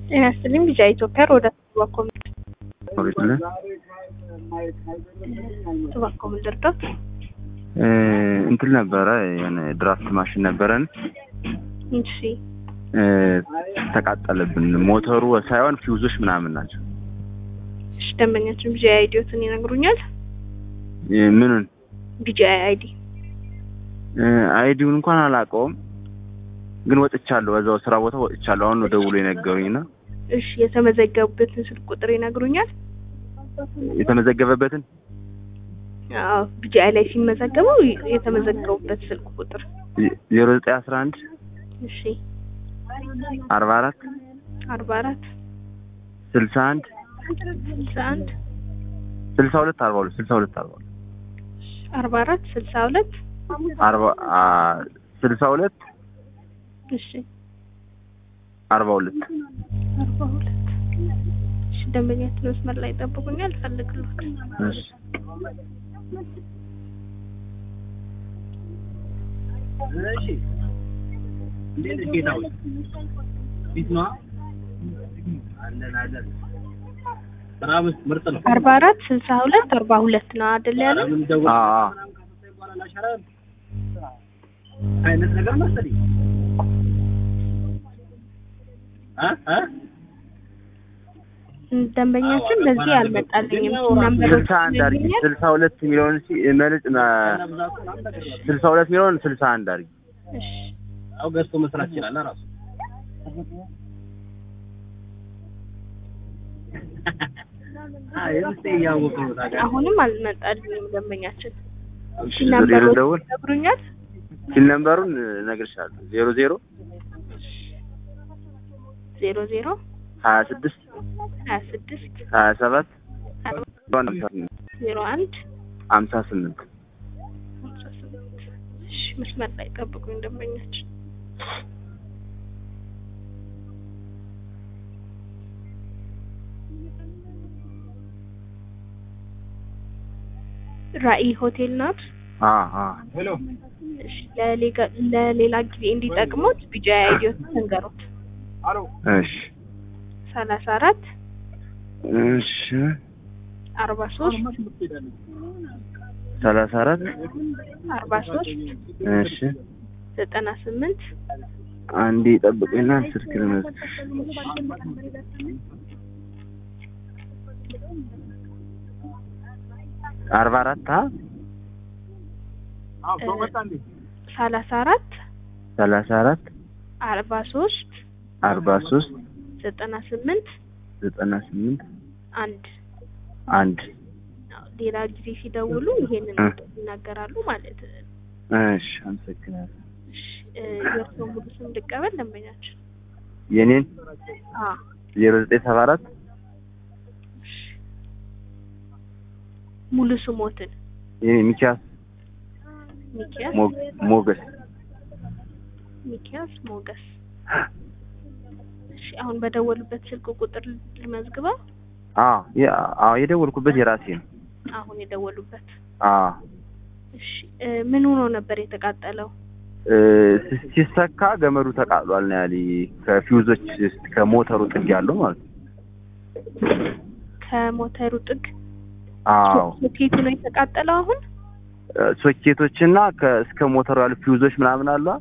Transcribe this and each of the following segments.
ጤና ይስጥልኝ ቢጫ ኢትዮጵያ ወደ ቱባኮ ኦሪጅናል ቱባኮ ምንድርዶት እንትን ነበረ የሆነ ድራፍት ማሽን ነበረን እሺ ተቃጠለብን። ሞተሩ ሳይሆን ፊውዞች ምናምን ናቸው። እሺ ደንበኛችን ቢጫ አይዲዮትን ይነግሩኛል? ምኑን ቢጫ አይዲ አይዲውን እንኳን አላውቀውም፣ ግን ወጥቻለሁ። በዛው ስራ ቦታ ወጥቻለሁ። አሁን ነው ደውሎ የነገሩኝና እሺ የተመዘገቡበትን ስልክ ቁጥር ይነግሩኛል? የተመዘገበበትን አዎ ቢጫ ላይ ሲመዘገቡ የተመዘገቡበት ስልክ ቁጥር ዜሮ ዘጠኝ አስራ አንድ እሺ አርባ አራት አርባ አራት ስልሳ አንድ ስልሳ አንድ ስልሳ ሁለት አርባ ሁለት ስልሳ ሁለት አርባ ሁለት አርባ አራት ስልሳ ሁለት አርባ ስልሳ ሁለት እሺ አርባ ሁለት አርባ ሁለት እሺ ደንበኛችን መስመር ላይ ጠብቁኛል ፈልግሎት እሺ አርባ አራት ስልሳ ሁለት አርባ ሁለት ነው አይደል ያለው? አዎ አይነት ነገር መሰለኝ እ እ ደንበኛችን በዚህ አልመጣልኝም። ነምበሮች ስልሳ አንድ አድርጊ። ስልሳ ሁለት የሚለውን ሲ- መልጥ ስልሳ ሁለት የሚለውን ስልሳ አንድ አድርጊ። እሺ ያው ገዝቶ መስራት ይችላል ራሱ አይ እስቲ እያወቀው ነው ታዲያ አሁንም አልመጣልኝም ደንበኛችን። እሺ ሲል ዜሮ ነምበሮች ደውል ይነግሩኛል? ሲል ነምበሩን እነግርሻለሁ። ዜሮ ዜሮ ዜሮ ዜሮ ሀያ ስድስት ሀያ ስድስት ሀያ ሰባት ዜሮ አንድ ሀምሳ ስምንት ሀምሳ ስምንት እሺ መስመር ላይ ጠብቁኝ ደንበኛችን። ራዕይ ሆቴል ናት። ሄሎ እሺ ለሌጋ- ለሌላ ጊዜ እንዲጠቅሙት ቢጫ አይዲዮት ተንገሩት። አሎ እሺ ሰላሳ አራት እሺ አርባ ሶስት ሰላሳ አራት አርባ ሶስት እሺ ዘጠና ስምንት አንዴ ጠብቀኝና ስልክ ልመዝግብ። አርባ አራት አ አዎ ሰው መጣ እንዴ ሰላሳ አራት ሰላሳ አራት አርባ ሶስት አርባ ሶስት ዘጠና ስምንት ዘጠና ስምንት አንድ አንድ ሌላ ጊዜ ሲደውሉ ይሄንን እ። ይናገራሉ ማለት ነው። እሺ አመሰግናለሁ። እሺ እ፣ የእርስዎ ሙሉ ስም ልቀበል ደንበኛችን? የኔን አ ዜሮ ዘጠኝ ሰባ አራት እሺ ሙሉ ስሞትን የኔ ሚኪያስ ሚኪያስ ሞ- ሞገስ ሚኪያስ ሞገስ። እሺ አሁን በደወሉበት ስልክ ቁጥር ልመዝግበው። አዎ የ- አዎ የደወልኩበት የራሴ ነው። አሁን የደወሉበት አዎ እሺ እ፣ ምን ሆኖ ነበር የተቃጠለው? እ፣ ሲ- ሲሰካ ገመዱ ተቃጥሏል ነው ያለኝ። ከፊውዞች ውስጥ ከሞተሩ ጥግ ያለው ማለት ነው። ከሞተሩ ጥግ አዎ ሶኬቱ ነው የተቃጠለው። አሁን እ፣ ሶኬቶችና ከእስከ ሞተሩ ያሉ ፊውዞች ምናምን አሉ።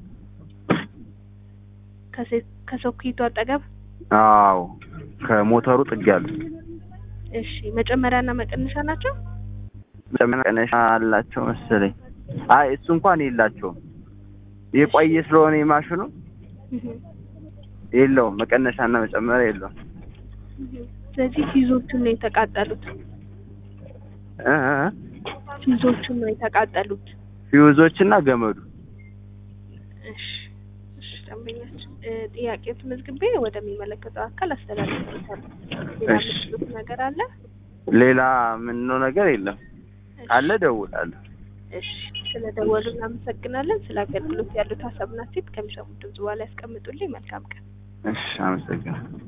ከሴ- ከሶኬቱ አጠገብ አዎ ከሞተሩ ጥግ ያሉ እሺ መጨመሪያና መቀነሻ ናቸው። መቀነሻ አላቸው መሰለኝ። አይ እሱ እንኳን የላቸውም። የቆየ ስለሆነ የማሽኑ እህ፣ የለውም። መቀነሻና መጨመሪያ የለውም። እህ። ስለዚህ ፊዞቹን ነው የተቃጠሉት። እ እ እ ፊዞቹን ነው የተቃጠሉት። ፊውዞችና ገመዱ እሺ እሺ ደንበኛችን እ፣ ጥያቄው ተመዝግቤ ወደሚመለከተው አካል አስተላልፋለሁ። ሌላ እሺ። የምትሉት ነገር አለ? ሌላ ምነው ነገር የለም። አለ እደውላለሁ። እሺ ስለደወሉ እናመሰግናለን። ስለ አገልግሎት ያሉት ሀሳብና ሴት ከሚሰሙት ድምጽ በኋላ ያስቀምጡልኝ። መልካም ቀን። እሺ አመሰግናለሁ።